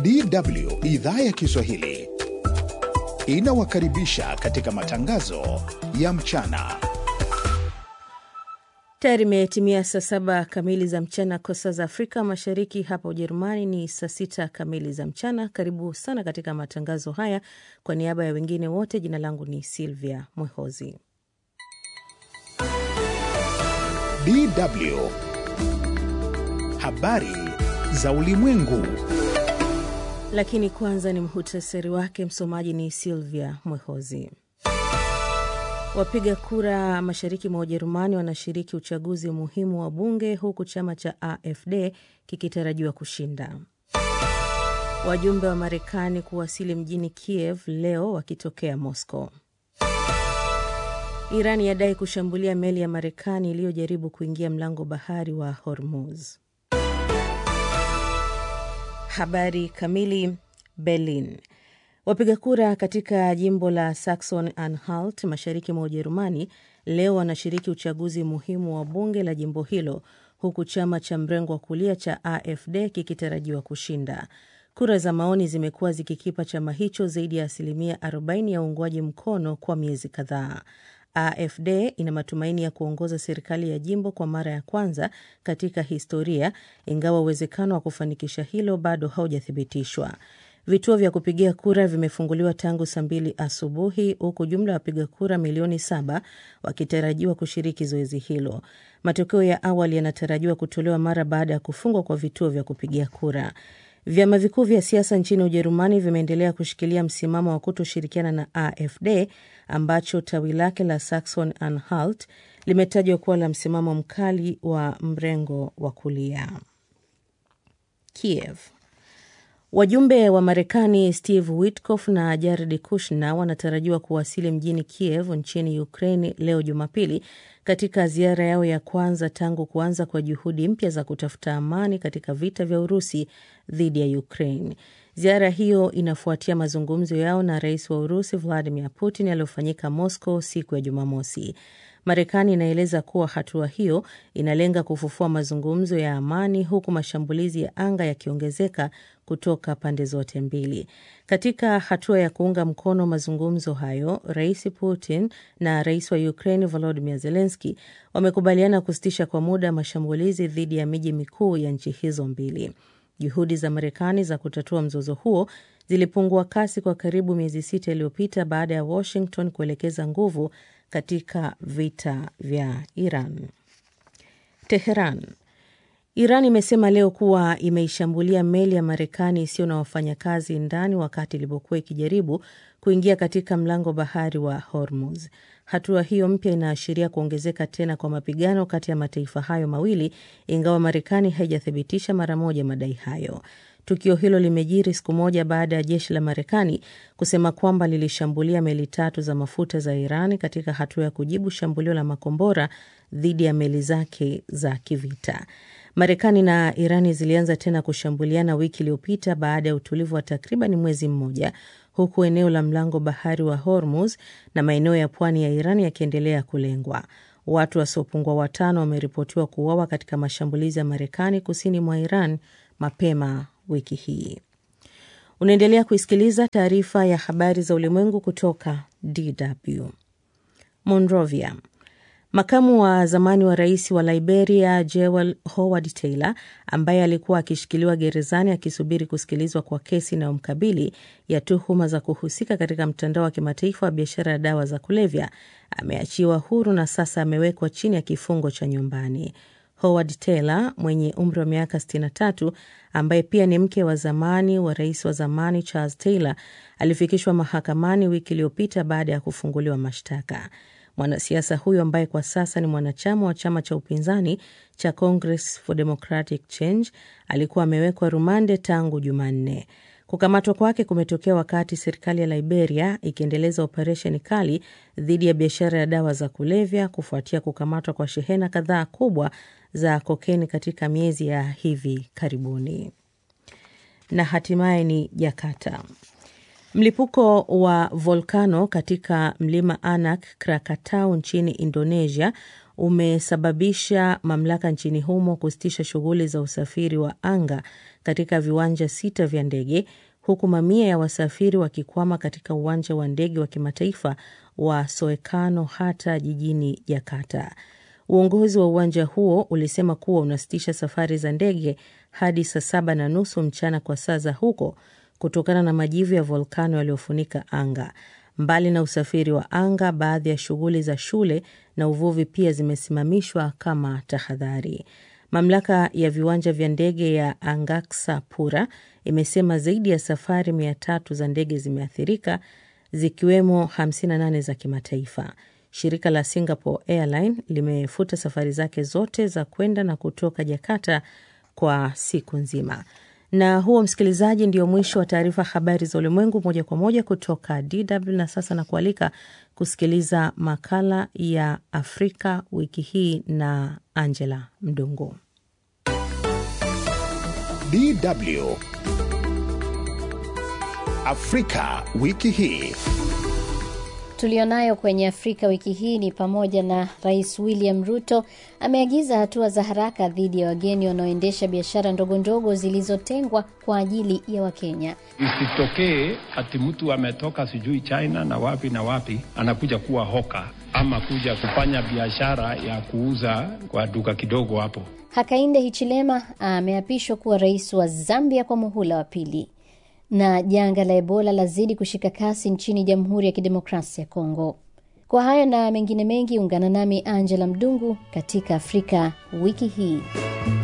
DW idhaa ya Kiswahili inawakaribisha katika matangazo ya mchana. Tayari imetimia saa saba kamili za mchana kwa saa za Afrika Mashariki. Hapa Ujerumani ni saa sita kamili za mchana. Karibu sana katika matangazo haya. Kwa niaba ya wengine wote, jina langu ni Silvia Mwehozi. DW habari za ulimwengu. Lakini kwanza ni mhutasari wake. Msomaji ni Silvia Mwehozi. Wapiga kura mashariki mwa Ujerumani wanashiriki uchaguzi muhimu wa bunge huku chama cha AfD kikitarajiwa kushinda. Wajumbe wa Marekani kuwasili mjini Kiev leo wakitokea Moscow. Iran yadai kushambulia meli ya Marekani iliyojaribu kuingia mlango bahari wa Hormuz. Habari kamili. Berlin. Wapiga kura katika jimbo la Saxon Anhalt mashariki mwa Ujerumani leo wanashiriki uchaguzi muhimu wa bunge la jimbo hilo huku chama cha mrengo wa kulia cha AfD kikitarajiwa kushinda. Kura za maoni zimekuwa zikikipa chama hicho zaidi ya asilimia 40 ya uungwaji mkono kwa miezi kadhaa. AfD ina matumaini ya kuongoza serikali ya jimbo kwa mara ya kwanza katika historia, ingawa uwezekano wa kufanikisha hilo bado haujathibitishwa. Vituo vya kupigia kura vimefunguliwa tangu saa mbili asubuhi huku jumla ya wapiga kura milioni saba wakitarajiwa kushiriki zoezi hilo. Matokeo ya awali yanatarajiwa kutolewa mara baada ya kufungwa kwa vituo vya kupigia kura. Vyama vikuu vya siasa nchini Ujerumani vimeendelea kushikilia msimamo wa kutoshirikiana na AfD ambacho tawi lake la Saxon Anhalt limetajwa kuwa la msimamo mkali wa mrengo wa kulia. Kiev. Wajumbe wa Marekani Steve Witkoff na Jared Kushner wanatarajiwa kuwasili mjini Kiev nchini Ukraine leo Jumapili, katika ziara yao ya kwanza tangu kuanza kwa juhudi mpya za kutafuta amani katika vita vya Urusi dhidi ya Ukraine. Ziara hiyo inafuatia mazungumzo yao na rais wa Urusi Vladimir Putin yaliyofanyika Moscow siku ya Jumamosi. Marekani inaeleza kuwa hatua hiyo inalenga kufufua mazungumzo ya amani huku mashambulizi ya anga yakiongezeka kutoka pande zote mbili. Katika hatua ya kuunga mkono mazungumzo hayo, Rais Putin na rais wa Ukraine Volodymyr Zelensky wamekubaliana kusitisha kwa muda mashambulizi dhidi ya miji mikuu ya nchi hizo mbili. Juhudi za Marekani za kutatua mzozo huo zilipungua kasi kwa karibu miezi sita iliyopita baada ya Washington kuelekeza nguvu katika vita vya Iran. Teheran. Iran imesema leo kuwa imeishambulia meli ya Marekani isiyo na wafanyakazi ndani wakati ilipokuwa ikijaribu kuingia katika mlango bahari wa Hormuz. Hatua hiyo mpya inaashiria kuongezeka tena kwa mapigano kati ya mataifa hayo mawili, ingawa Marekani haijathibitisha mara moja madai hayo. Tukio hilo limejiri siku moja baada ya jeshi la Marekani kusema kwamba lilishambulia meli tatu za mafuta za Iran katika hatua ya kujibu shambulio la makombora dhidi ya meli zake za kivita. Marekani na Irani zilianza tena kushambuliana wiki iliyopita baada ya utulivu wa takriban mwezi mmoja, huku eneo la mlango bahari wa Hormuz na maeneo ya pwani ya Iran yakiendelea kulengwa. Watu wasiopungua watano wameripotiwa kuuawa katika mashambulizi ya Marekani kusini mwa Iran mapema wiki hii. Unaendelea kuisikiliza taarifa ya habari za ulimwengu kutoka DW. Monrovia. Makamu wa zamani wa rais wa Liberia Jewel Howard Taylor, ambaye alikuwa akishikiliwa gerezani akisubiri kusikilizwa kwa kesi inayomkabili ya tuhuma za kuhusika katika mtandao wa kimataifa wa biashara ya dawa za kulevya, ameachiwa huru na sasa amewekwa chini ya kifungo cha nyumbani. Howard Taylor mwenye umri wa miaka 63 ambaye pia ni mke wa zamani wa rais wa zamani Charles Taylor alifikishwa mahakamani wiki iliyopita baada ya kufunguliwa mashtaka. Mwanasiasa huyo ambaye kwa sasa ni mwanachama wa chama cha upinzani cha Congress for Democratic Change alikuwa amewekwa rumande tangu Jumanne. Kukamatwa kwake kumetokea wakati serikali ya Liberia ikiendeleza operesheni kali dhidi ya biashara ya dawa za kulevya kufuatia kukamatwa kwa shehena kadhaa kubwa za kokeni katika miezi ya hivi karibuni. Na hatimaye ni Jakarta. Mlipuko wa volkano katika mlima Anak Krakatau nchini Indonesia umesababisha mamlaka nchini humo kusitisha shughuli za usafiri wa anga katika viwanja sita vya ndege huku mamia ya wasafiri wakikwama katika uwanja wa ndege wa kimataifa wa Soekarno Hatta jijini Jakarta. Uongozi wa uwanja huo ulisema kuwa unasitisha safari za ndege hadi saa saba na nusu mchana kwa saa za huko kutokana na majivu ya volkano yaliyofunika anga. Mbali na usafiri wa anga, baadhi ya shughuli za shule na uvuvi pia zimesimamishwa kama tahadhari. Mamlaka ya viwanja vya ndege ya Angkasa Pura imesema zaidi ya safari mia tatu za ndege zimeathirika zikiwemo 58 za kimataifa. Shirika la Singapore Airline limefuta safari zake zote za kwenda na kutoka Jakarta kwa siku nzima. Na huo, msikilizaji, ndio mwisho wa taarifa habari za ulimwengu moja kwa moja kutoka DW. Na sasa na kualika kusikiliza makala ya Afrika wiki hii na Angela Mdungu. DW Afrika wiki hii. Tulionayo kwenye Afrika wiki hii ni pamoja na Rais William Ruto ameagiza hatua za haraka dhidi ya wageni wanaoendesha biashara ndogo ndogo zilizotengwa kwa ajili ya Wakenya. Isitokee ati mtu ametoka sijui China na wapi na wapi anakuja kuwa hoka ama kuja kufanya biashara ya kuuza kwa duka kidogo hapo. Hakainde Hichilema ameapishwa kuwa rais wa Zambia kwa muhula wa pili na janga la Ebola lazidi kushika kasi nchini Jamhuri ya Kidemokrasia ya Kongo. Kwa hayo na mengine mengi, ungana nami Angela Mdungu katika Afrika wiki hii.